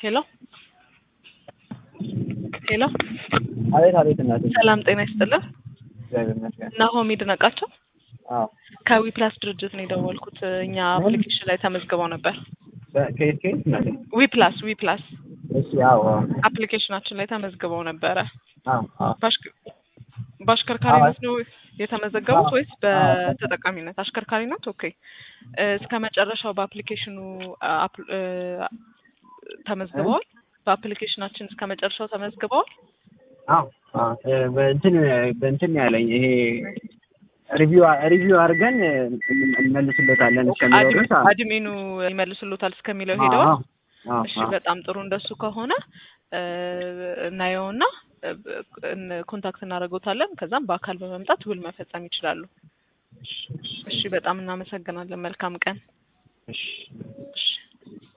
ሄሎ ሄሎ አቤት አቤት እናቴ ሰላም ጤና ይስጥልን። እግዚአብሔር ይመስገን። ናሆም ይድነቃቸው አዎ ከዊ ፕላስ ድርጅት ነው የደወልኩት። እኛ አፕሊኬሽን ላይ ተመዝግበው ነበር። በ- ከየት ከየት እናቴ? ዊ ፕላስ ዊ ፕላስ እሺ አዎ አዎ አፕሊኬሽናችን ላይ ተመዝግበው ነበረ። አዎ አዎ በአሽከ- በአሽከርካሪነት ነው የተመዘገቡት አዎ። ወይስ በተጠቃሚነት? አሽከርካሪነት። ኦኬ እ፣ እስከ መጨረሻው በአፕሊኬሽኑ አፕ- እ፣ ተመዝግበዋል። በአፕሊኬሽናችን እስከ መጨረሻው ተመዝግበዋል። አዎ አዎ እ፣ በእንትን በእንትን ያለኝ ይሄ ሪቪው ሪቪው አድርገን እ፣ እንመልስለታለን እስከሚለው አድሚ- ድረስ አዎ አድሚኑ ይመልስሎታል እስከሚለው አዎ ሄደዋል። አዎ እሺ አዎ በጣም ጥሩ። እንደሱ ከሆነ እ፣ እናየውና እ፣ እን- ኮንታክት እናደርገውታለን። ከዛም በአካል በመምጣት ውል መፈጸም ይችላሉ። እሺ በጣም እናመሰግናለን። መልካም ቀን። እሺ እሺ